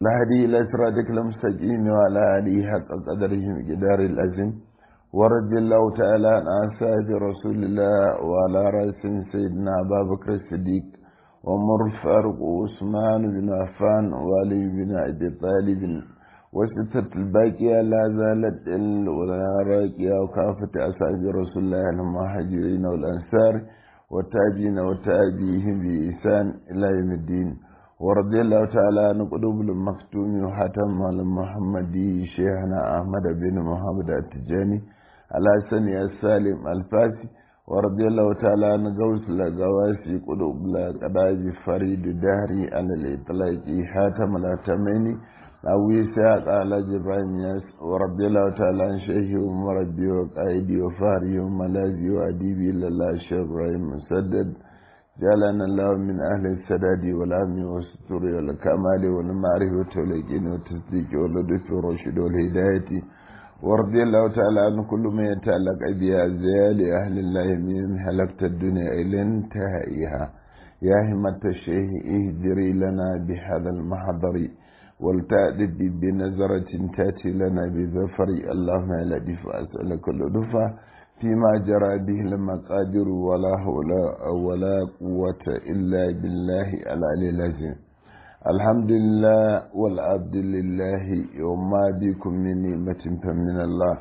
الهدي إلى صراطك المستقيم وعلى آله حق قدره مقدار الأزم ورد الله تعالى عن أصحاب رسول الله وعلى رأس سيدنا أبا بكر الصديق ومر فاروق وعثمان بن عفان وعلي بن أبي طالب وستة الباقية لا زالت ولا راقية وكافة أصحاب رسول الله المهاجرين والأنصار والتابعين وتابعيهم بإحسان إلى يوم الدين ورضي الله تعالى عن قلوب المختوم وحاتم المحمدي شيخنا أحمد بن محمد التجاني على سني السالم الفاسي ورضي الله تعالى عن غوث لغواسي قلوب لقداج فريد دهري على الإطلاق حاتم الأتميني أو يساق على جبران ياس ورضي الله تعالى عن شيخي ومربي وقائدي وفاري وملاذي وأديبي لله الشيخ إبراهيم مسدد جعلنا الله من أهل السداد والأمن والستر والكمال والمعرفة واليقين والتصديق واللطف والرشد والهداية ورضي الله تعالى عن كل ما يتعلق بأزيال أهل الله من هلكت الدنيا إلى انتهائها يا همة الشيخ اهدري لنا بهذا المحضر ولتأدب بنظرة تأتي لنا بظفر اللهم لا دفع أسألك اللطفة فيما جرى به المقادر ولا حول ولا قوة إلا بالله العلي العظيم الحمد لله والعبد لله وما بكم من نعمة فمن الله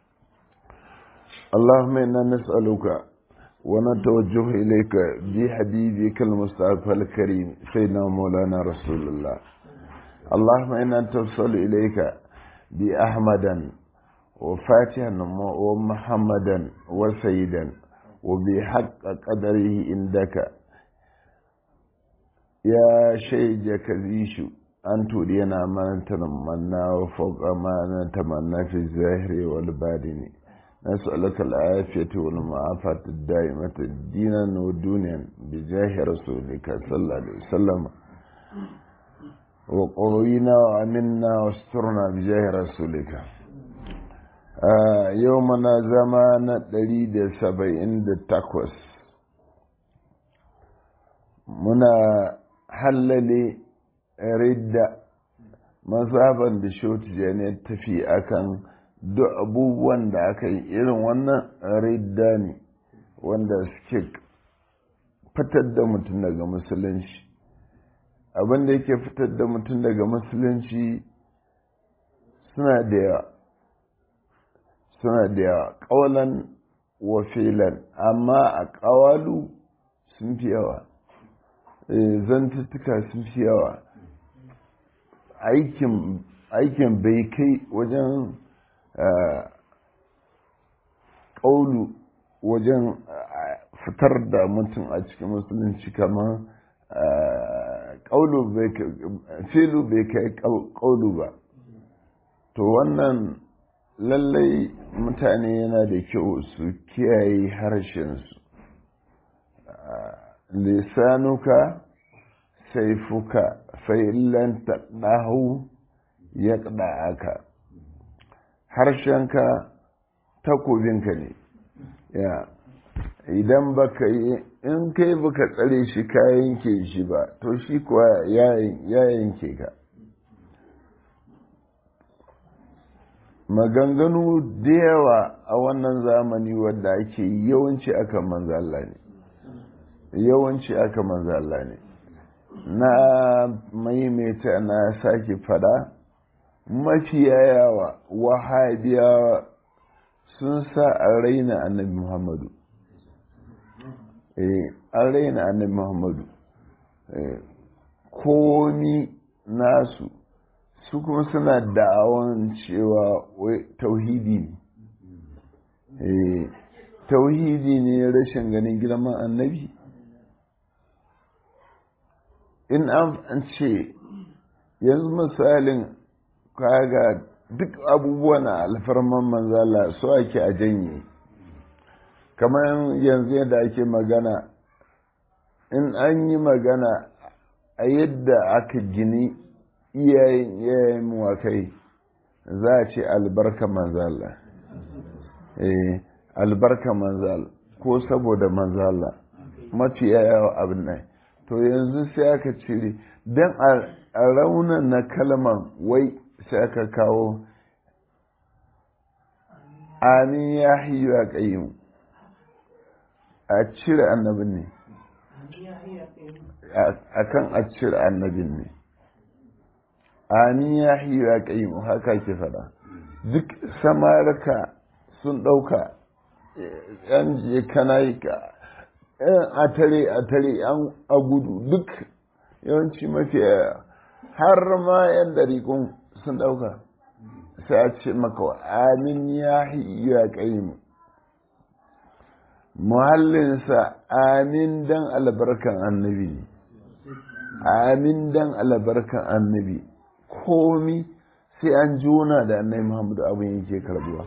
اللهم إنا نسألك ونتوجه إليك بحبيبك المصطفى الكريم سيدنا مولانا رسول الله اللهم إنا توصل إليك بأحمدا وفاتحا ومحمدا وسيدا وبحق قدره عندك يا شيج كذيش أن ترينا ما نتمنى وفوق ما نتمنى في الظاهر والباطن نسألك العافية والمعافاة الدائمة دينا ودنيا بجاه رسولك صلى الله عليه وسلم وقوينا وأمنا واسترنا بجاه رسولك yau mana zama na ɗari da saba'in da takwas muna hallale ridda mazaban da shoti ne tafi akan duk abubuwan da aka yi irin wannan ridda ne wanda suke fitar da mutum daga musulunci abin da yake fitar da mutum daga musulunci suna da yawa suna da yawa ƙawalan wa filan amma a ƙawalu sun fi yawa zantuttuka sun fi yawa aikin bai kai wajen ƙaulu wajen fitar da mutum a cikin musulunci kamar ƙaulu bai filu bai kai ƙaulu ba to wannan lallai mutane yana da kyau su kiyaye harshensu lisanuka saifuka fa'illan taɗahu ya aka harshenka takobinka ne ya idan baka yi in kai baka tsare shi ka yanke shi ba to shi kuwa ya yanke ka maganganu da yawa a wannan zamani wadda ake yawanci aka manzo Allah ne yawanci aka manzo Allah ne na maimaita na sake fada mafiya yawa wahabiyawa sun sa a raina annabi muhammadu eh an raina annabi muhammadu komi nasu su kuma suna da'awan cewa tauhidi ne tauhidi ne rashin ganin girman annabi in an ce yanzu misalin kaga duk abubuwan alfarman manzala su ake a janye kamar yanzu yadda ake magana in an yi magana a yadda aka gini iyayen iyayen muwakai za a ce albarka manzala eh albarka manzala ko saboda manzala mafi yawa abin nan to yanzu sai aka cire don raunan na kalman wai sai aka kawo amin ya hiyu a ƙayyum a cire annabin ne a kan a cire annabin ne amin ya hiyu a ƙayyum haka ke fada duk samarka sun ɗauka yan je kana yi ka a tare a tare yan a gudu duk yawanci mafi har ma yan dariƙun sun ɗauka sai a ce maka amin ya ya ƙayyim muhallinsa amin dan albarkan annabi ne amin dan albarkan annabi komi sai an jona da annabi muhammadu abin yake karbuwa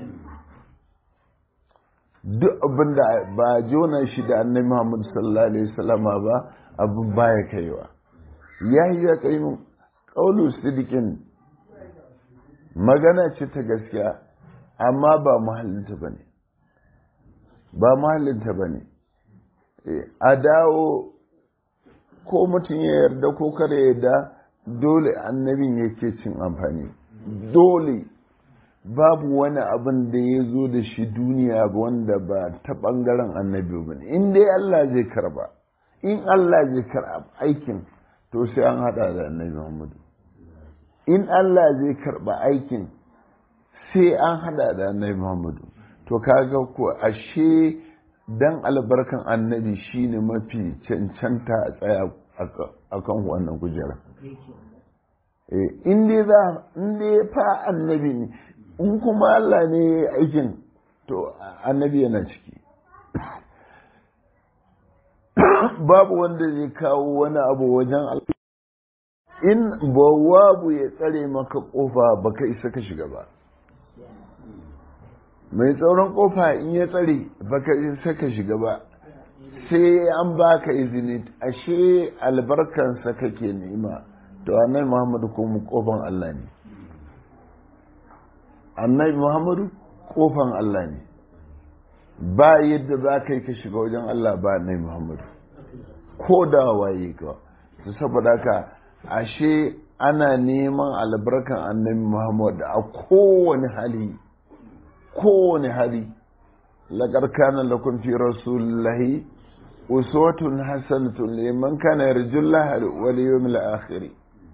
duk abin da ba jona shi da annabi muhammadu sallallahu alaihi wasallama ba abin baya kaiwa ya yi ya ƙayyim ƙaulu sidikin magana ce ta gaskiya amma ba mahallinta ba ne ba mahallinta ba ne a dawo ko mutum ya yarda ko kare yarda dole annabin yake cin amfani dole babu wani abin da ya zo da shi duniya wanda ba ta ɓangaren annabi ba ne in dai Allah zai karba in Allah zai karba aikin to sai an haɗa da annabi Muhammadu in Allah zai karɓa aikin sai an hada da annabi Muhammadu to kaga ko ashe dan albarkan annabi shine mafi cancanta a tsaya akan wannan kujera in dai za in dai fa annabi ne in kuma Allah ne aikin to annabi yana ciki babu wanda zai kawo wani abu wajen Allah in bawabu ya tsare maka kofa baka isa ka shiga ba mai tsauran kofa in ya tsare baka isa ka shiga ba sai an baka izini ashe albarkansa kake nema to annabi muhammadu kuma kofan Allah ne annabi muhammadu kofan Allah ne ba yadda za ka yi ka shiga wajen Allah ba annabi muhammadu ko da waye ka saboda haka ashe ana neman albarkan annabi Muhammad a kowane hali kowane hali laƙar kana lakum fi rasulillahi uswatun hasanatun liman kana yarjullah wal yawmil akhir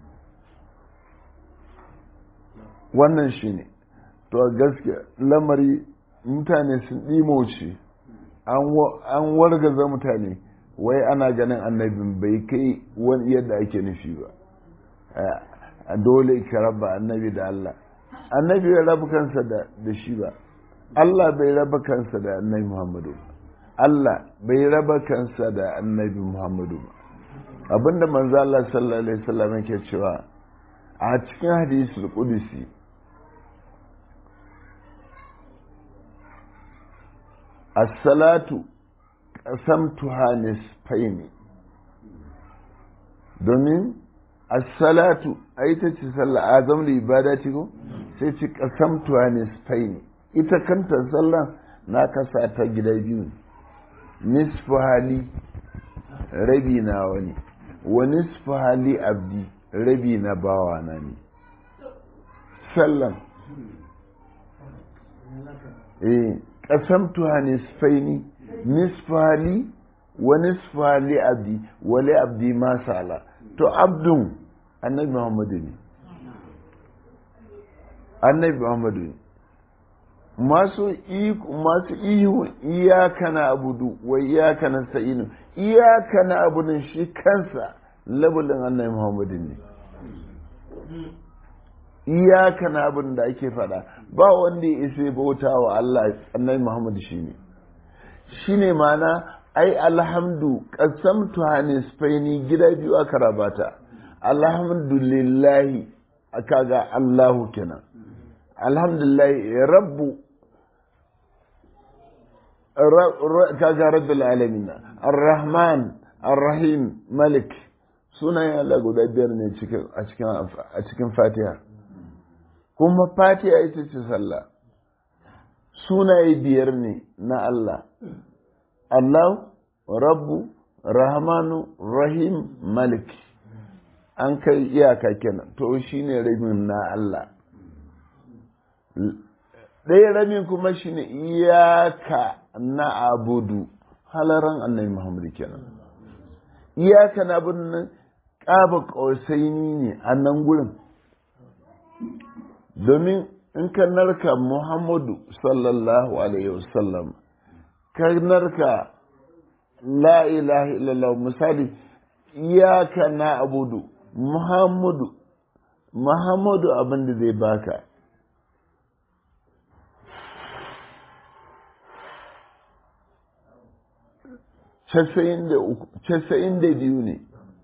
wannan shine to gaskiya lamari mutane sun ɗimoce an wargaza mutane wai ana ganin annabin bai kai wani yadda ake nufi ba dole ka raba annabi da Allah annabi bai raba kansa da shi ba Allah bai raba kansa da annabi Muhammadu Allah bai raba kansa da annabi Muhammadu ba abinda manzo Allah sallallahu alaihi wasallam yake cewa a cikin hadisul qudsi as-salatu qasamtuha nisfaini domin as-salatu ai ta ce sallah azam li ibadati ko sai ci qasamtuha nisfaini ita kanta sallah na kasa ta gida biyu nisfu hali rabi na wani wa nisfu hali abdi rabi na bawa na ne sallan eh qasamtuha nisfaini nisfu hali wa nisfu hali abdi wa li abdi ma sala to abdun annabi muhammadu ne annabi muhammadu ne masu masu ihu iyaka na abudu wa iyaka na sa'inu iyaka na abudun shi kansa labulin annabi muhammadu ne iyaka na abin da ake fada ba wanda ya isa bauta wa Allah annabi muhammadu shi ne shi ne mana ai alhamdu qasamtu hanisfaini gida biyu aka rabata alhamdulillahi kaga Allahu kenan alhamdulillah rabbu kaga rabbil alamin arrahman arrahim malik sunayen Allah guda biyar ne a cikin fatiha kuma fatiha ita ce sallah sunaye biyar ne na Allah Allah rabbu rahmanu rahim malik an kai iyaka kenan to shine rabin na Allah ɗaya rabin kuma shine iyaka na abudu halaran annabi Muhammad kenan iyaka na abudu nan ƙaba ƙausaini ne a nan gurin domin in ka narka Muhammadu sallallahu alaihi wasallam ka narka la ilaha illallah misali iyaka na abudu Muhammadu Muhammadu abin da zai baka casa'in da biyu ne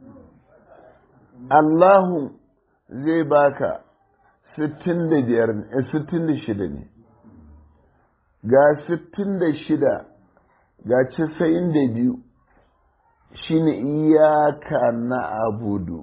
Allahun zai baka sittin da biyar ne sittin da shida ne ga sittin da shida ga casa'in da biyu shine iyaka na abudu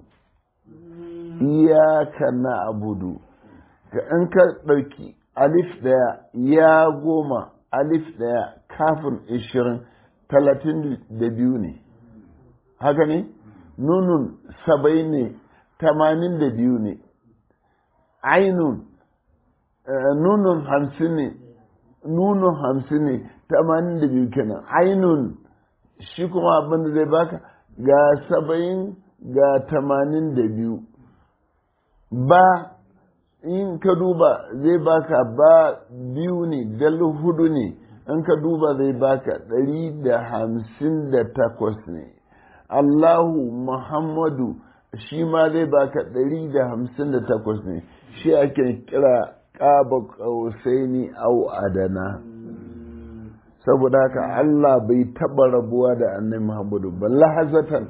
iyaka na abudu ga in ka ɗauki alif ɗaya ya goma alif ɗaya kafin ishirin talatin da biyu ne haka ne nunun saba'in ne tamanin da biyu ne ainun nunun hamsin ne nunun hamsin ne tamanin da biyu kenan ainun shi kuma abin da zai baka ga saba'in ga tamanin da biyu ba in ka duba zai baka ba biyu ne dal hudu ne in ka duba zai baka ɗari da hamsin da takwas ne allahu muhammadu shi ma zai baka ɗari da hamsin da takwas ne shi ake kira ƙaba ƙausaini au adana saboda haka Allah bai taɓa rabuwa da annabi Muhammadu ba lahazatan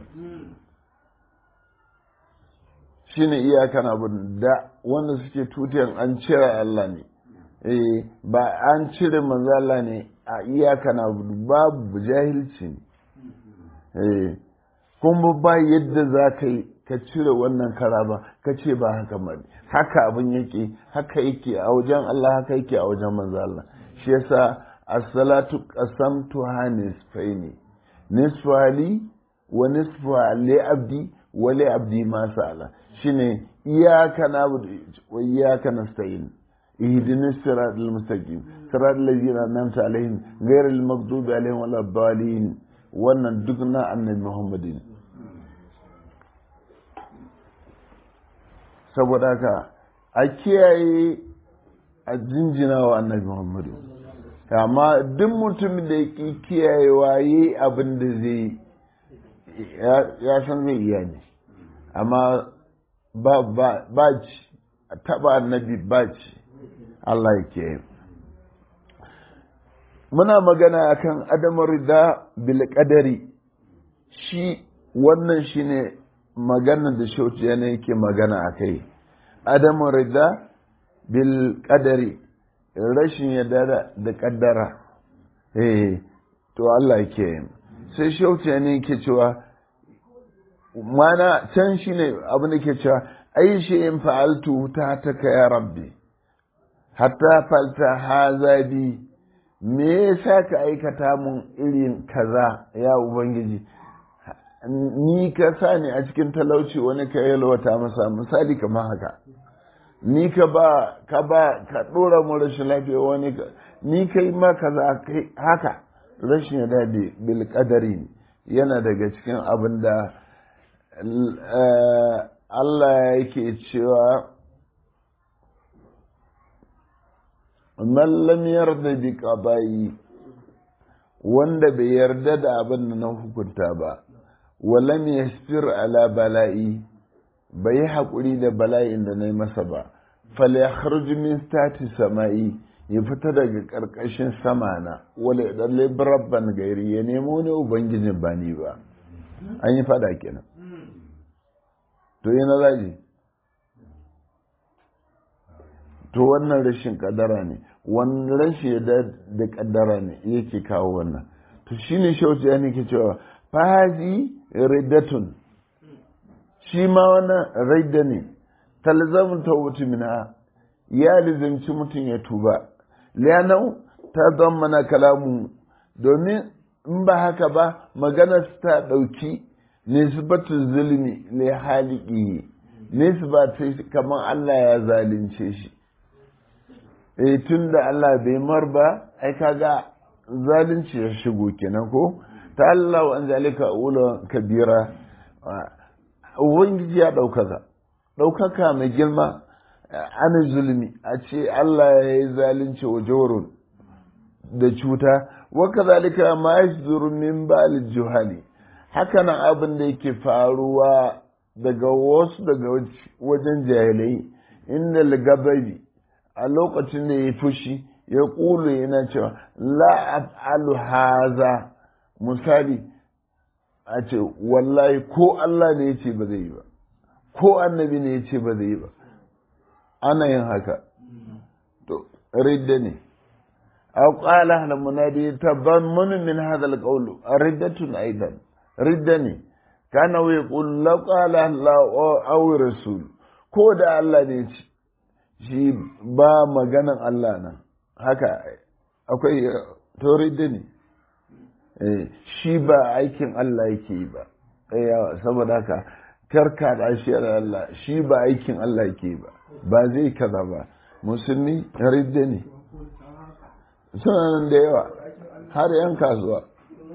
shine iyakan abin da wanda suke tutiyan an cire Allah ne eh ba an cire manzo Allah ne a iyakan abu babu jahilci ne eh kuma ba yadda za ka yi ka cire wannan kara ba ka ce ba haka ba haka abin yake haka yake a wajen Allah haka yake a wajen manzo Allah shi yasa as-salatu qasamtuha nisfaini nisfa li wa nisfa li abdi wa li abdi ma sa'ala shine iyyaka na'budu wa iyyaka nasta'in اهدنا الصراط المستقيم صراط الذين انعمت عليهم غير المغضوب عليهم ولا الضالين wannan duk na annabi Muhammadin saboda haka a kiyaye a jinjina wa annabi Muhammadu amma duk mutum da ya kiyayewa yi abin da zai ya san zai iya ne amma ba ci taba annabi ba ci Allah ya kiyaye muna magana akan adamar rida bil qadari shi wannan shine magana da shauci yana yake magana akai adamar rida bil qadari rashin yadda da kaddara eh to Allah ya kiyaye sai shauci yana yake cewa mana can shine abin da ke cewa ai shi in fa'altu ta taka ya rabbi hatta falta haza bi me yasa ka aikata mun irin kaza ya ubangiji ni ka sa ni a cikin talauci wani ka yalwata masa misali kamar haka ni ka ba ka ba ka dora mu rashin lafiya wani ka ni kai ma kaza kai haka rashin ya dade bil qadari yana daga cikin abin da Allah yake cewa man lam yarda bi qada'i wanda bai yarda da abin da na hukunta ba wa lam yasbir ala bala'i bai haƙuri da bala'in da na yi masa ba fal yakhruj min stati sama'i ya fita daga ƙarƙashin sama na wala dalle rabban gairi ya nemo ne ubangijin ba ni ba an yi fada kenan to yana zaji to wannan rashin kadara ne wannan rashin da kadara ne yake kawo wannan to shine shauci ya ke cewa fahazi riddatun shi ma wannan ridda ne talzamun tawbatu minha ya lizimci mutum ya tuba liyanau ta mana kalamu domin in ba haka ba maganar ta ɗauki nisbatu zulmi li haliki nisba ta kamar Allah ya zalunce shi eh tun da Allah bai mar ba ai kaga zalunci ya shigo kenan ko ta Allah an zalika ula kabira ubangiji ya ɗaukaka ɗaukaka mai girma ana zulmi a ce Allah ya yi zalunci wa jorun da cuta waka zalika ma ya min bal juhali haka nan abin da yake faruwa daga wasu daga wajen jahilai inda ligababi a lokacin da ya fushi ya ƙulu yana cewa la af'alu haza misali a ce wallahi ko Allah ne ya ce ba zai yi ba ko annabi ne ya ce ba zai yi ba ana yin haka to ridda ne aw qala hal munadi tabammun min hadha al qawl riddatun aidan ridda ne kana wa yaqul la qala Allah aw rasul ko da Allah ne ce shi ba maganan Allah nan haka akwai to ridda ne shi ba aikin Allah yake yi ba saboda haka karka da shi da Allah shi ba aikin Allah yake ba ba zai kaza ba musulmi ridda ne suna nan da yawa har yan kasuwa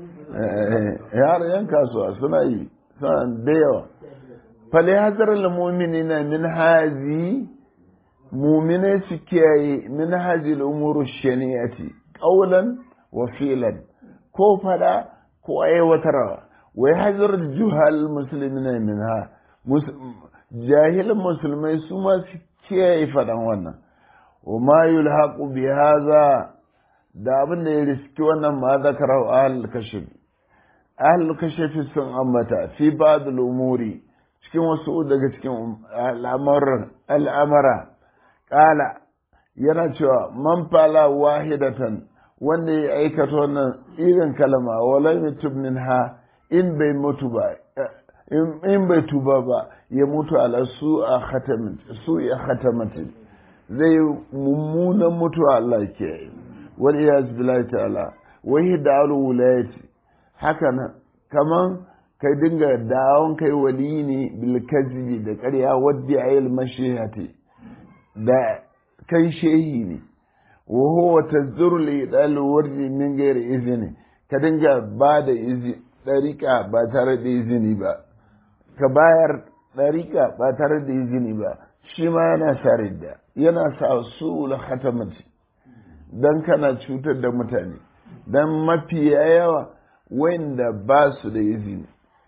har yan kasuwa suna yi suna da yawa fale hazar al-mu'minina min hazi mu'minai su kiyaye min hazi al-umuru shani'ati qawlan wa fi'lan ko fada ko aiwatarwa wai hazar juhal musulmi min ha jahilin musulmai su ma su kiyaye faɗan wannan wa ma yulhaqu bi hadha da abin da ya riski wannan ma zakara ahlul kashf ahlul kashf sun ambata fi ba'd umuri cikin wasu daga cikin al'amuran al'amara qala yana cewa man fala wahidatan wanda ya aikata wannan irin kalma wala yutub minha in bai mutu ba in bai tuba ba ya mutu ala su a khatamin su ya khatamatin zai mummunan mutuwa Allah ke yi wal iyaz billahi ta'ala wa hidal wulayati haka nan kaman kai dinga dawon kai wali ne bil kazibi da ƙarya wadda ayil mashihati da kai shehi ne wa huwa tazuru li dal wardi min ghairi izini ka dinga ba da izini dariƙa ba tare da izini ba ka bayar ɗariƙa ba tare da izini ba shi ma yana sa ridda yana sa su khatamati don kana cutar da mutane don mafiya yawa wanda ba su da izini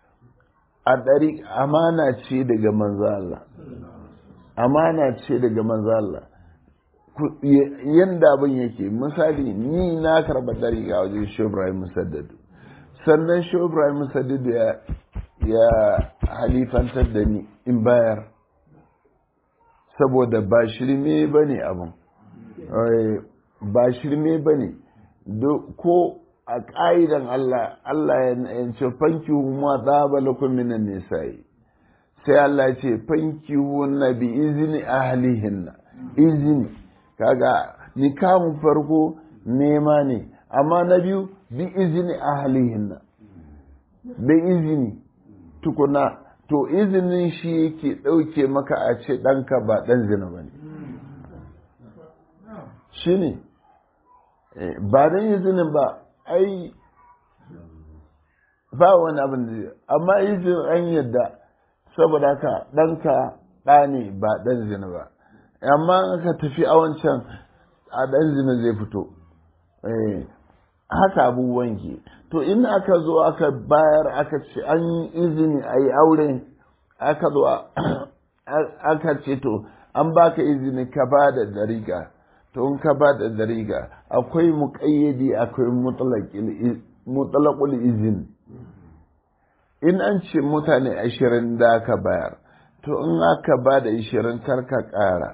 a ɗari amana ce daga manzo Allah amana ce daga manzo Allah yanda abin yake misali ni na karɓa ɗariƙa wajen shi Ibrahim Musaddadu sannan shi Ibrahim Musaddadu ya ya halifantar da ni in bayar saboda ba shirme ba ne abin ba shirme ba ne ko a ƙa'idan Allah Allah ya ce fanki ma tsaba lakum minan nisa'i sai Allah ce fanki na bi izini ahlihinna izini kaga nikamun farko nema ne amma na biyu bi izini ahlihinna bi izini tukuna to izinin shi yake ɗauke maka a ce ɗanka ba ɗan zina ba ne shi ne ba don izinin ba ai ba wani abin da amma izinin an yadda saboda haka ɗanka ɗa ne ba ɗan zina ba amma aka tafi a wancan a ɗan zina zai fito haka abubuwan ke to in aka zo aka bayar aka ce an yi izini a yi aure aka zo aka ce to an baka izini ka ba da dariga to in ka ba da dariga akwai muƙayyadi akwai mutalakul izini in an ce mutane ashirin da aka bayar to in aka ba da ashirin karka ƙara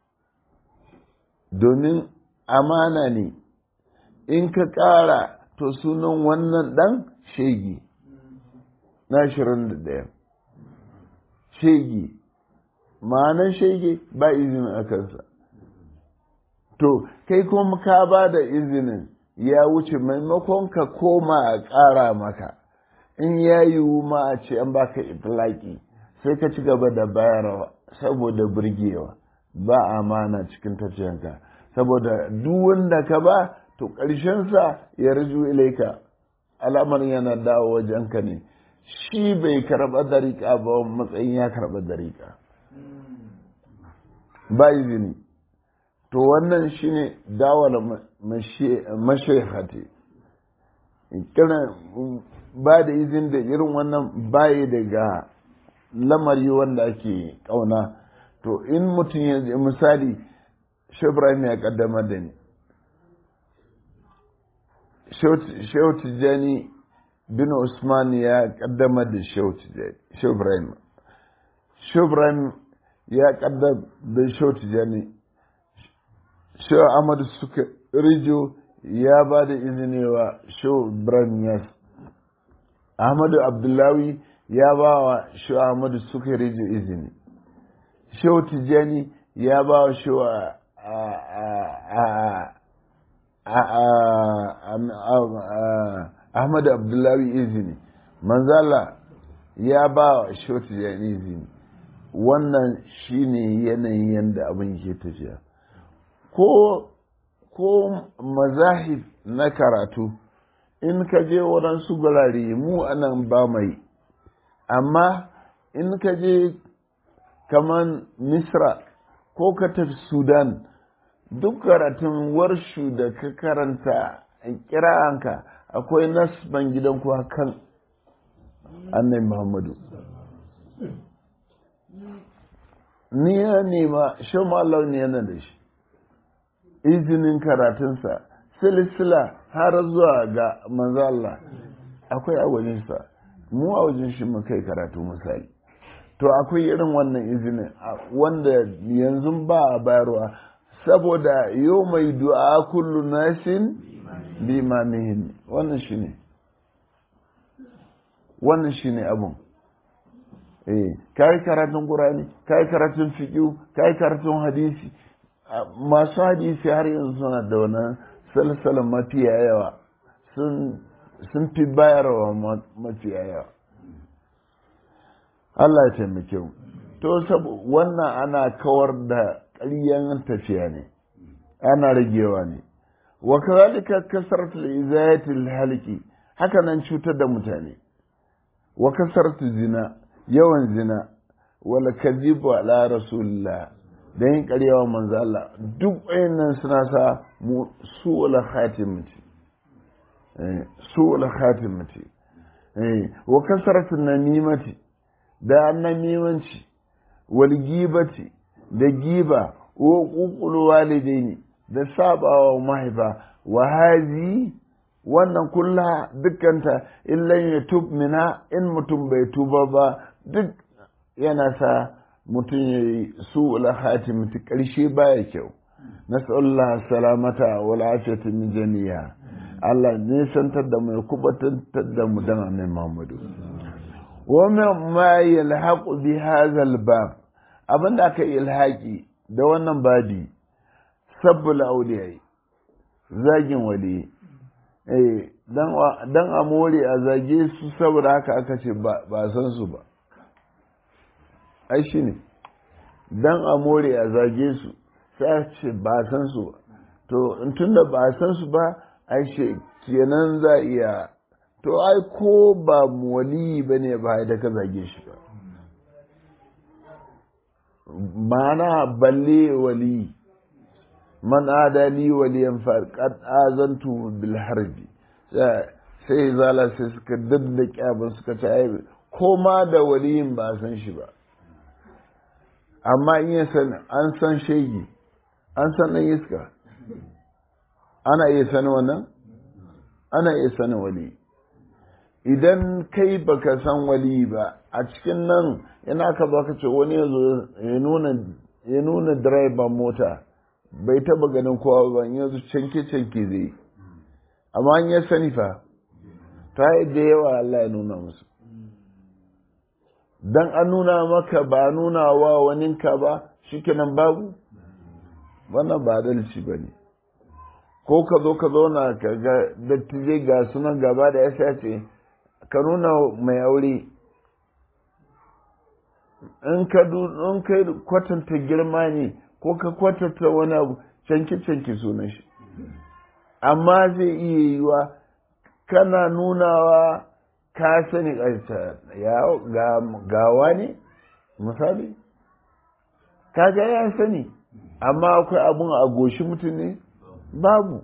domin amana ne in ka ƙara to sunan wannan ɗan shegi na ashirin da ɗaya shegi ma'anar shege ba izinin a kansa to kai kuma ka ba da izinin ya wuce maimakon ka koma a ƙara maka in ya yiwu ma a ce an baka itilaki sai ka ci gaba da bayarwa saboda burgewa ba amana cikin tafiyanka saboda duk wanda ka ba to ƙarshensa ya raju ilaika alamar yana dawo wajenka ne shi bai karɓa dariƙa ba matsayin ya karɓa dariƙa ba izini to wannan shine dawala mashaihati kiran ba da izini da irin wannan bayi daga lamari wanda ake kauna to in mutum ya misali Ibrahim ya kaddamar da ni Shehu Tijjani bin Usman ya kaddamar da Shehu Ibrahim Shehu Ibrahim ya kaddamar da Shehu Tijjani Shehu Ahmadu suka rijo ya ba da izini wa Shehu Ibrahim Yas Ahmadu Abdullahi ya ba wa Shehu Ahmadu suka rijo izini Shehu Tijjani ya ba wa Shehu Ahmadu Abdullahi izini manzala ya ba wa Shehu Tijjani izini wannan shine yanayin yadda abin ke tafiya ko ko mazahib na karatu in ka je waɗansu gurare mu anan ba mai amma in ka je kaman misra ko ka tafi sudan duk karatun warshu da ka karanta kira'anka akwai nasban gidan kuwa kan annai muhammadu ni ya nema shan Allah ne yana da shi izinin karatunsa silsila har zuwa ga manzo Allah akwai a wajensa mu a wajen shi mu kai karatu misali to akwai irin wannan izinin wanda yanzu ba a bayarwa saboda yau mai du'a kullu nasin bi imamihim wannan shine wannan shine abun eh kai karatun qur'ani kai karatun fiqh kai karatun hadisi masu hadisi har yanzu suna da wannan salsalan mafiya yawa sun fi bayarwa mafiya yawa Allah ya taimake mu to wannan ana kawar da ƙaryan tafiya ne ana ragewa ne wa kazalika kasaratu izayati haliki haka nan cutar da mutane wa kasaratu zina yawan zina wala kadhibu ala rasulillah da yin ƙaryawa manzo Allah duk wayannan suna sa mu su'ul khatimati eh su'ul khatimati eh wa kasratu namimati da namimanci wal gibati da giba wa uqul walidaini da sabawa mahaifa wa hazi wannan kulla dukkanta illan ya tub mina in mutum bai tuba ba duk yana sa mutum ya yi su hatimati ƙarshe baya kyau nas'allah salamata wa lafiyata min jami'a Allah ne santar da mu ya kubatar da mu dan annabi Muhammadu wa ma yalhaqu bi hadha al-bab abinda aka ilhaqi da wannan babi sabbul awliyai zagin wali eh dan dan amore a zage su saboda haka aka ce ba san su ba ai shi ne don a more a zage su sai ce ba san su ba to tun da ba san su ba ai shi kenan za iya to ai ko ba wali ba ne ba da ka zage shi ba mana balle wali man adali waliyan farqad azantu bil harbi sai zala sai suka daddake abin suka ce ai ko ma da waliyin ba san shi ba amma in ya san an san shegi an san ɗan iska ana iya sani wannan ana iya sani wali idan kai baka san wali ba a cikin nan yana ka baka ce wani ya zo ya nuna direban mota bai taba ganin kowa ba in yanzu canke canke zai amma an ya sani fa ta da yawa Allah ya nuna musu dan an nuna maka ba nuna wa waninka ba shikenan babu wannan ba adalci ba ne ko ka zo ka zauna ka ga dattijai ga sunan gaba da ya ce ka nuna mai aure in ka in ka kwatanta girma ne ko ka kwatanta wani abu canki canki sunan shi amma zai iya yiwa kana nunawa ka sani ƙarsa ya gawa ne misali kaga ya sani amma akwai abun a goshi mutum ne babu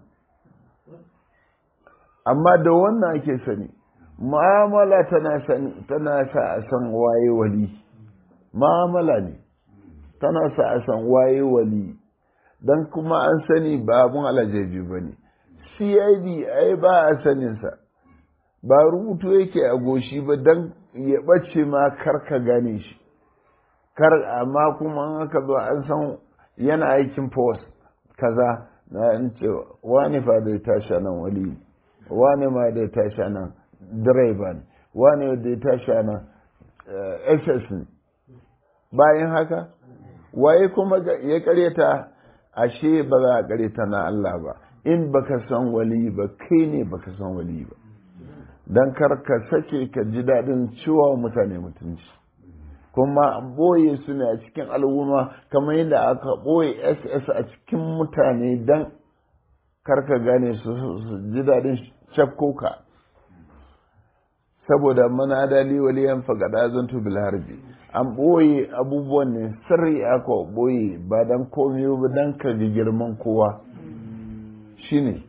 amma da wannan ake sani mu'amala tana tana sa a san waye wali mu'amala ne tana sa a san waye wali dan kuma an sani ba abun alajaji ba ne cid ai ba a saninsa ba rubutu yake a goshi ba dan ya ɓace ma kar ka gane shi kar amma kuma aka zo an san yana aikin post kaza na in ce wani fa da tashi nan wali wani ma da tashi nan direba ne wani da tashi nan ss ne bayan haka waye kuma ya karyata ashe ba za a karyata na Allah ba in baka san wali ba kai ne baka san wali ba dan kar ka sake ka ji daɗin ciwa mutane mutunci kuma boye su ne a cikin al'umma kamar yadda aka boye ss a cikin mutane don karka gane su ji daɗin cafkoka saboda mana dali waliyan fagada zantu bil harbi an boye abubuwan ne sirri aka boye ba don komai ba don ka ga girman kowa shine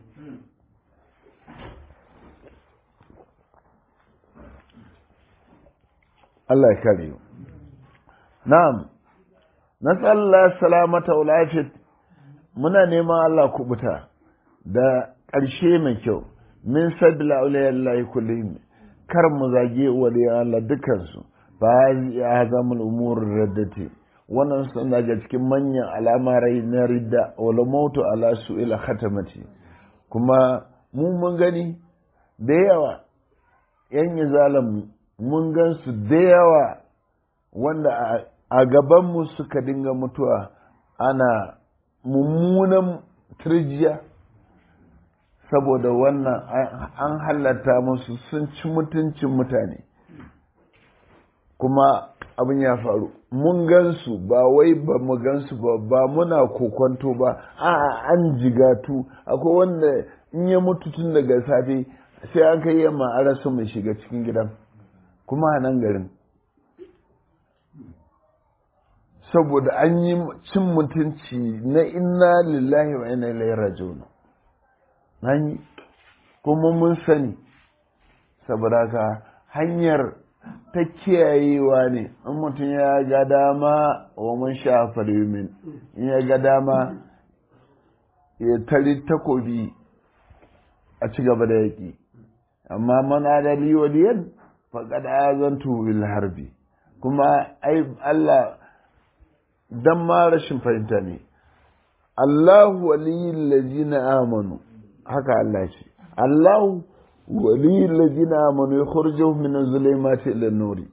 Allah ya kare mu Na'am, na salamata wa lafiyat muna neman Allah kubuta da ƙarshe mai kyau, min sabila auliyan Allah kullum kar mu zage waliyan Allah dukansu ba ya zama umurin raddati wannan sun daga cikin manyan alamarai na ridda wala mautu ala su ila khatamati kuma mu mun gani da yawa yan yi mun gan su da yawa wanda a gabanmu suka dinga mutuwa ana mummunan turjiya saboda wannan an halatta musu sun ci mutuncin mutane kuma abin ya faru mun gansu ba wai ba mu gansu ba ba muna kokonto ba a an jigatu akwai wanda in ya mutu tun daga safe sai an kai yamma a rasa mai shiga cikin gidan kuma a nan garin saboda an yi cin mutunci na inna lillahi wa inna ilaihi raji'un an yi kuma mun sani saboda ka hanyar ta kiyayewa ne in mutum ya ga dama wa mun sha min in ya ga dama ya tari takobi a ci gaba da yaƙi amma man adali waliyan faƙad azantu bil harbi kuma ai Allah dan ma rashin fahimta ne Allahu waliyul ladina amanu haka Allah ce Allahu waliyul ladina amanu yukhrijuhum min az-zulumati ila an-nuri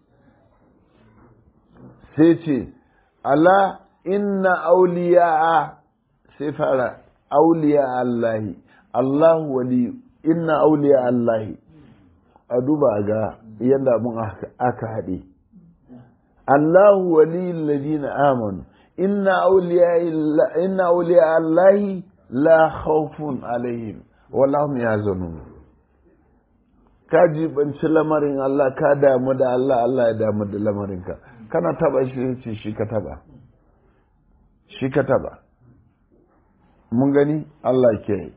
sai ce ala inna awliya'a sai fara awliya Allahi Allahu wali inna awliya Allahi a duba ga yadda mun aka haɗe Allahu waliyul ladina amanu inna awliya inna awliya Allahi la khawfun alaihim wala hum yahzanun ka jibanci lamarin Allah ka damu da Allah Allah ya damu da lamarinka kana taba shi ce shi ka taba shi ka taba mun gani Allah ke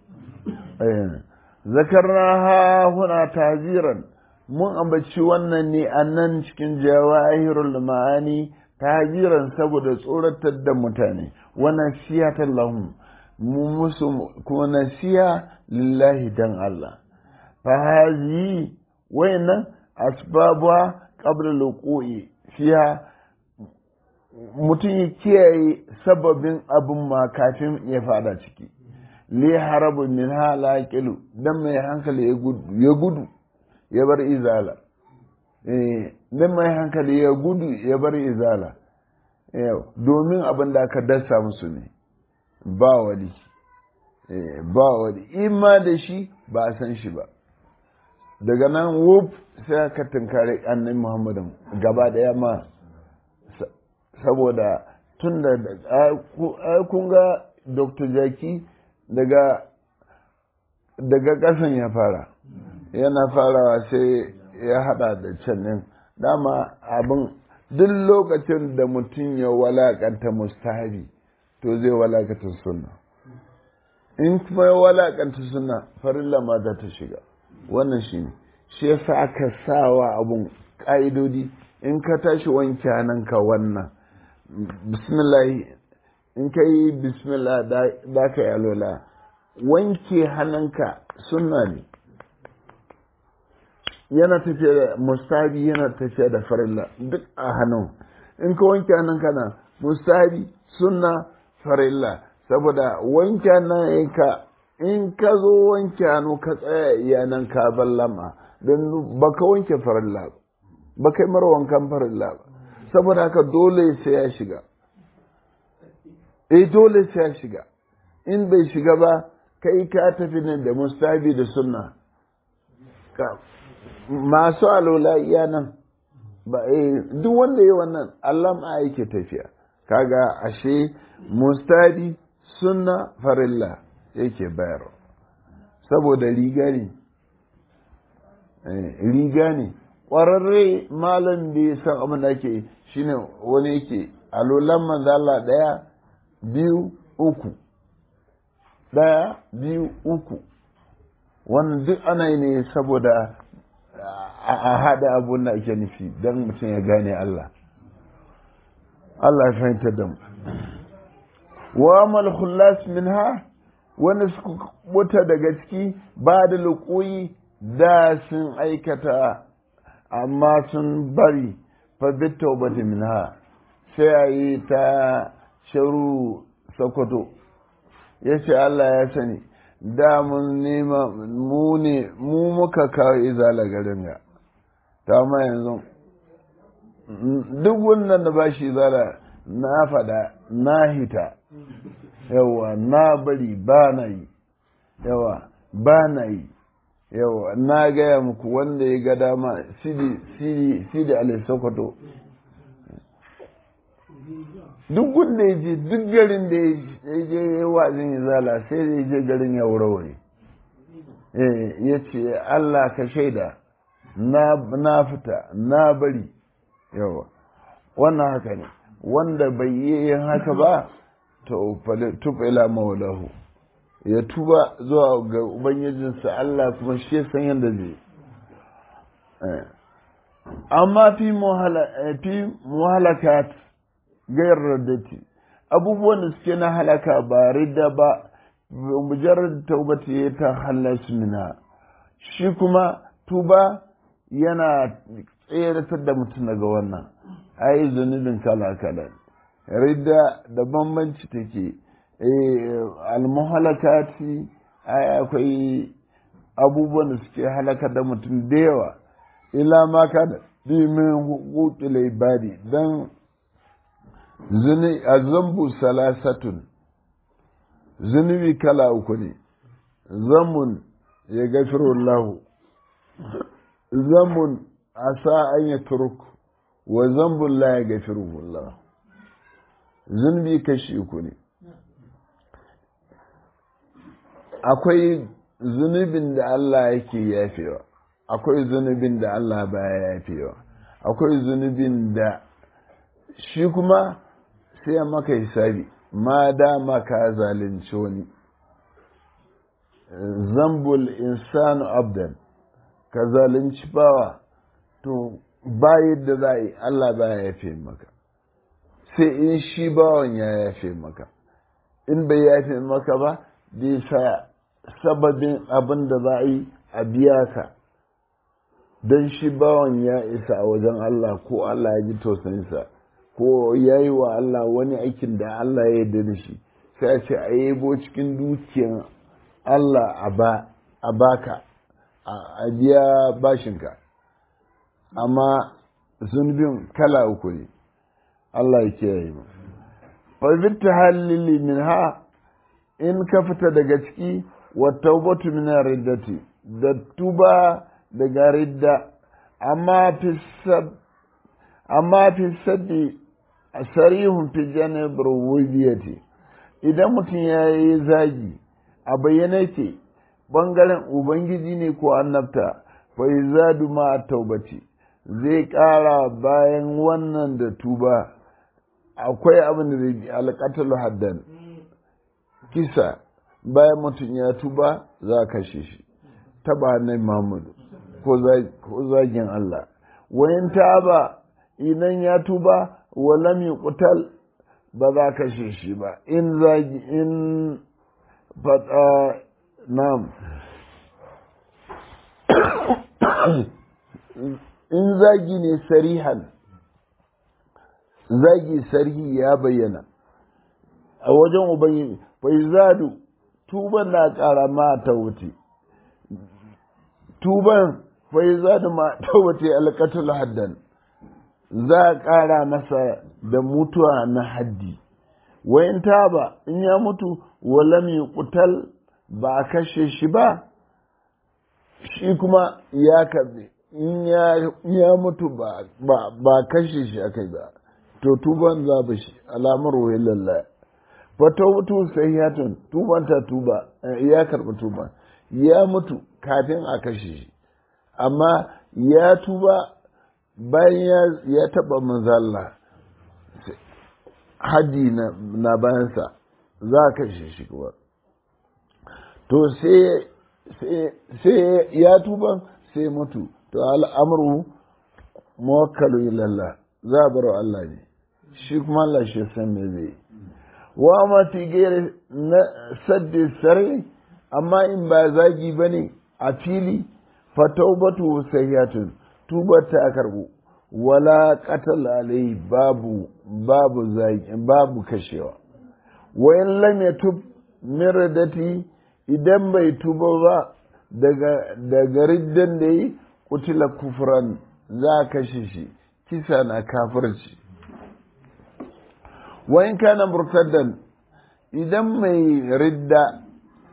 zakarna ha huna taziran mun ambaci wannan ne a nan cikin jawahirul ma'ani tajiran saboda tsoratar da mutane wannan siyatan lahum mu musu kuma nasiya lillahi dan Allah fa hazi wayannan asbabuwa qabla luqui fiha mutum ya kiyaye sababin abin ma kafin ya fada ciki li harabu min halakilu dan mai hankali ya gudu ya bar izala dan mai hankali ya gudu ya bar izala domin abin da aka dasa musu ne ba wani ba wani ima da shi ba a san shi ba daga nan wuf sai aka tunkari annabi muhammadin gaba daya ma saboda tun da kun ga dr jaki daga daga ƙasan ya fara yana farawa sai ya hada da can ɗin dama abin duk lokacin da mutum ya walakanta mustahabi to zai walakanta sunna in kuma ya walakanta sunna farilla ma za ta shiga wannan shi ne shi yasa aka sawa abun ƙa'idodi in ka tashi wanke hannunka wannan bismillah in ka yi bismillah da ka yi alola wanke hannunka sunna ne yana tafiya da mustabi yana tafiya da farilla duk a hannun in ka wanke hannunka na mustabi sunna farilla saboda wanke hannunka in ka zo wanke hannu ka tsaya iyanan ka ballama don baka wanke farilla ba kai mara wankan farilla ba saboda haka dole sai ya shiga eh dole sai ya shiga in bai shiga ba kai ka tafi ne da mustabi da sunna masu alola iya nan ba eh duk wanda yi wannan Allah ma yake tafiya kaga ashe mustabi sunna farilla yake bayarwa saboda riga ne riga ne ƙwararre malam da ya san abin da ake shine wani yake alolan manzala ɗaya biyu uku ɗaya biyu uku wannan duk ana yi ne saboda a haɗa abun da ake nufi don mutum ya gane Allah Allah ya fahimtar da mu wa mal khullas minha wanda suka buta daga ciki ba da luƙoyi da sun aikata amma sun bari fa bitta ubati minha sai a yi ta sharu sokoto ya ce Allah ya sani da mun nema mu ne mu muka kawo izala garin ga ta ma yanzu duk wannan da ba shi izala na fada na hita yawa na bari ba na yi yawa ba na yi yawa na gaya muku wanda ya ga dama sidi sidi sidi alai sokoto duk wanda ya je duk garin da ya je ya wazin izala sai da ya je garin ya wurare ya ce Allah ka shaida na fita na bari yawa wannan haka ne wanda bai yi yin haka ba to tufa ila maulahu ya tuba zuwa ga ubangijinsa Allah kuma shi san yadda zai amma fi muhalakat gairar dati abubuwan da suke na halaka ba ridda ba mujarrad taubati ya ta halasu mina shi kuma tuba yana tseratar da mutum daga wannan ai zunubin kala kala ridda da bambanci take almuhalakati ai akwai abubuwan da suke halaka da mutum da yawa ila ma ka da min hukukil ibadi dan zuni azambu salasatun zunubi kala uku ne zamun ya gafiru lahu zamun asa an ya turku wa zambun la ya gafiru Allah zunubi kashi uku ne akwai zunubin da Allah yake yafewa akwai zunubin da Allah baya yafewa akwai zunubin da shi kuma sai ya maka hisabi ma dama ka zalunci wani zambul insanu abdan ka zalunci bawa to ba yadda za a yi Allah ba ya yafe maka sai in shi bawan ya yafe maka in bai yafe maka ba bai sa sababin abin da za a yi a biya ka don shi bawan ya isa a wajen Allah ko Allah ya ji tausayinsa ko ya yi wa Allah wani aikin da Allah ya yarda da shi sai a ce a yabo cikin dukiyan Allah a baka a biya bashinka amma zunubin kala uku ne Allah ya kiyaye mu fa halili min ha in ka fita daga ciki wa taubatu min riddati da tuba daga ridda amma fi sab amma fi saddi sarihun fi janib rububiyyati idan mutum ya yi zagi a bayyana ke bangaren ubangiji ne ko annabta fa zadu ma taubati zai ƙara bayan wannan da tuba akwai abin da zai bi alƙatal haddan kisa bayan mutum ya tuba za a kashe shi taba na Muhammadu ko zagin Allah wayan taba idan ya tuba walam yuqtal ba za kashe shi ba in zagi in fata nam in zagi ne sarihan zagi sarhi ya bayyana a wajen ubangiji bai zadu tuban na ƙara ma ta wuce tuban bai zadu ma ta wuce alƙatul haddan za a ƙara masa da mutuwa na haddi wayan taba in ya mutu walam yuqtal ba a kashe shi ba shi kuma ya kabe in ya mutu ba ba kashe shi akai ba to tuban za ba shi alamar wayan lallaya fata mutu sahihatun tuban ta tuba ya karɓi tuba ya mutu kafin a kashe shi amma ya tuba bayan ya taɓa manzalla haddi na bayansa za a kashe shi kuma to sai ya tuba sai mutu to al'amuru muwakkalu ilallah za a bar Allah ne shi kuma Allah shi san me zai wa mati gere na saddi sare amma in ba zagi bane a fili fa taubatu sayyatun tubar ta karbu wala qatal alai babu babu zagi babu kashewa wa in lam yatub mirdati idan bai tuba ba daga daga riddan da yi kutila kufran za kashe shi kisa na kafirci wa in kana murtaddan idan mai ridda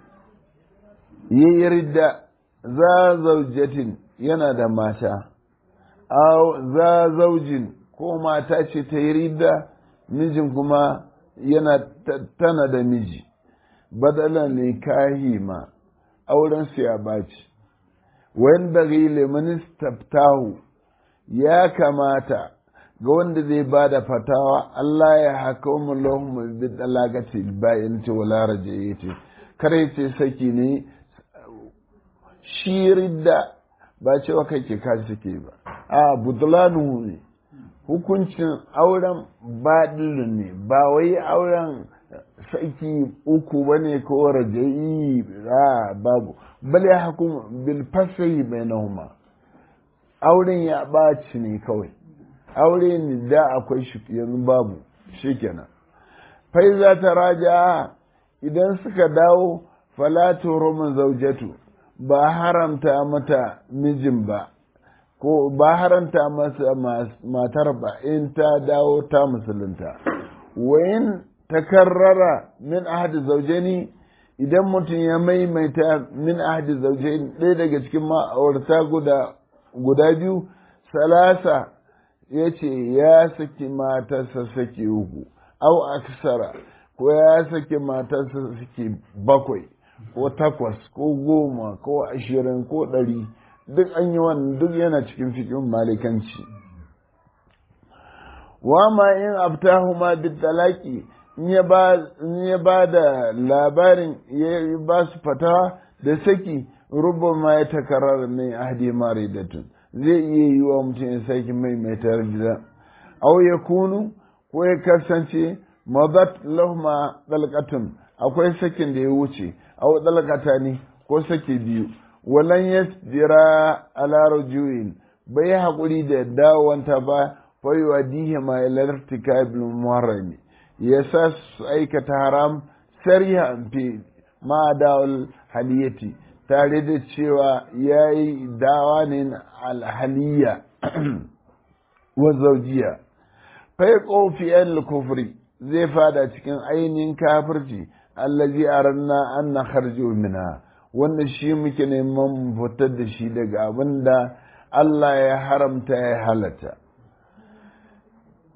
yayi ridda za zaujatin yana da mata aw za zaujin ko mata ce ta yi ridda mijin kuma yana tana da miji badalan nikahi ma auren su ya baci wayan bagi limanis taftahu ya kamata ga wanda zai ba da fatawa Allah ya haka wa lahum bi dalagati bayan ce wala rajayati kare ce saki ne shi ridda ba cewa kai ke ka suke ba a budlanu ne hukuncin auren baɗin ne ba wai auren saki uku ba ne ko rajayi a babu bal ya hukum bil fasahi bainahuma auren ya ɓaci ne kawai aure ne da akwai shi yanzu babu shikenan fai za ta raja idan suka dawo falatu roman zaujatu ba haramta mata mijin ba ko ba haramta masa matar ba in ta dawo ta musulunta wayin takarrara min ahadi zaujeni idan mutum ya maimaita min ahadi zaujeni ɗaya daga cikin ma'aurata guda guda biyu salasa ya ce ya saki matarsa saki uku au aksara ko ya saki matarsa saki bakwai ko takwas ko goma ko ashirin ko ɗari duk an yi wannan duk yana cikin fikin malikanci wa ma in abtahu ma bitalaki in ya ba da labarin ya ba su fatawa da saki rubama ya takarar min ahdi maridatun zai iya yi wa mutum ya sake maimaitar gida au ya kunu ko ya kasance madat lahuma dalqatun akwai sakin da ya wuce au dalqata ne ko sake biyu walan yasbira ala rujuin bai haƙuri da dawanta ba fa yuwadihi ma ila irtikabil muharrami ya sa su aikata haram sarihan fi ma dawal haliyati tare da cewa ya yi dawa ne alhaliya wa zaujiya fai ƙofiyan kufri zai fada cikin ainihin kafirci allazi aranna an na harjo mina wanda shi muke neman fitar da shi daga abin da Allah ya haramta ya halatta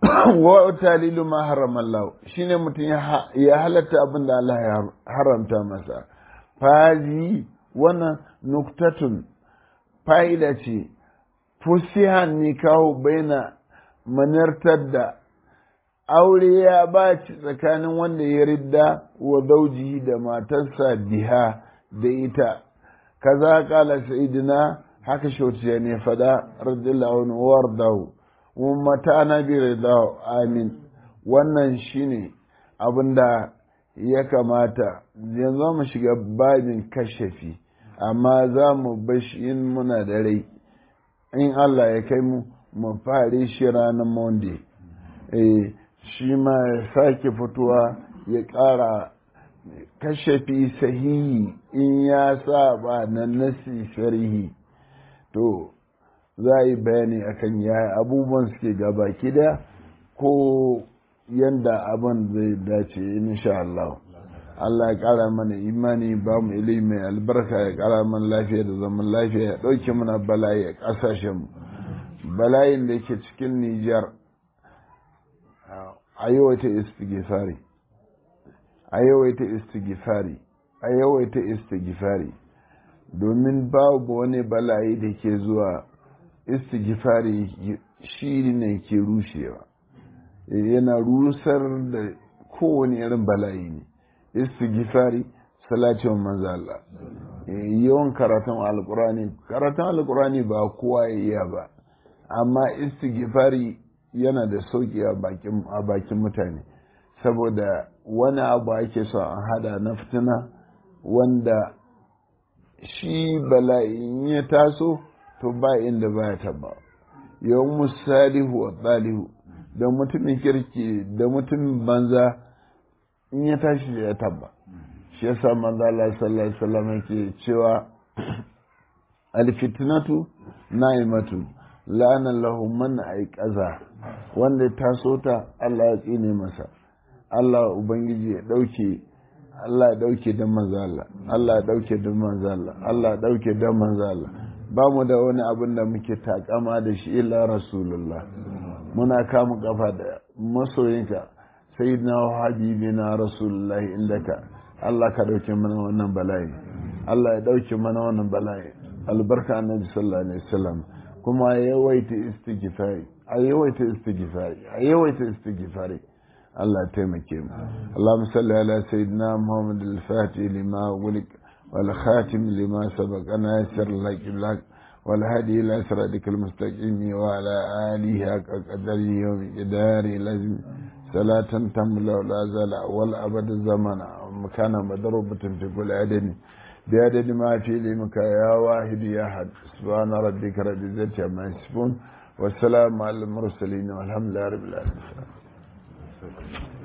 wa talilu ma harama Allah shine mutum ya halatta abin da Allah ya haramta masa fazi wannan nuktatun fa'ida ce fusihan nikahu baina manartar da aure ya baci tsakanin wanda ya ridda wa zaujihi da matarsa biha da ita kaza kala sayyidina haka shauciya ne fada radiyallahu anhu wardahu mata na bi ridahu amin wannan shine abinda ya kamata yanzu mu shiga babin kashafi amma za mu bashi in muna da rai in Allah ya kai mu mu fare shi ranar monday eh shi ma ya sake fitowa ya ƙara kashafi sahihi in ya saba na nasi sharihi to za a yi bayani akan ya abubuwan suke gaba kida ko yanda abin zai dace insha Allah Allah ya ƙara mana imani ba mu ilimi mai albarka ya ƙara mana lafiya da zaman lafiya ya ɗauke mana bala'i a ƙasashen bala'in da yake cikin Nijar a yawaita istighfari a yawaita istighfari a yawaita istighfari domin babu wani bala'i da ke zuwa istighfari shi ne ke rushewa yana rusar da kowane irin bala'i ne istighfari salatin manzo Allah yawan karatun alkurani karatun alkurani ba kowa ya iya ba amma istighfari yana da sauki a bakin mutane saboda wani abu ake so an hada na fitina wanda shi bala'in ya taso to ba inda ba ya taba yawan musalihu wa tsalihu da mutumin kirki da mutumin banza in ya tashi ya taba shi yasa manzo Allah sallallahu alaihi wasallam yake cewa alfitnatu na'imatu la'ana lahu man aiqaza wanda ya taso ta Allah ya tsine masa Allah ubangiji ya dauke Allah ya dauke da manzo Allah Allah ya dauke da manzo Allah Allah ya dauke da manzo Allah ba mu da wani abin da muke takama da shi illa rasulullah muna kama kafa da masoyinka sayyidina wa habibina rasulullah indaka Allah ka dauke mana wannan bala'i Allah ya dauke mana wannan bala'i albarka annabi sallallahu alaihi wasallam kuma yawaita istighfari a yawaita istighfari a yawaita istighfari Allah ya taimake mu Allahumma salli ala sayyidina Muhammad al-Fatih lima ughliq wal khatim lima sabaqa nasir lak wal hadi ila siratikal mustaqim wa ala alihi haqqa qadari wa miqdari lazim salatan tamla la zala wal abad zamana makana madrubatin fi kulli adani بعدد ما في علمك يا واحد يا أحد سبحان ربك رب العزة عما يصفون والسلام على المرسلين والحمد لله رب العالمين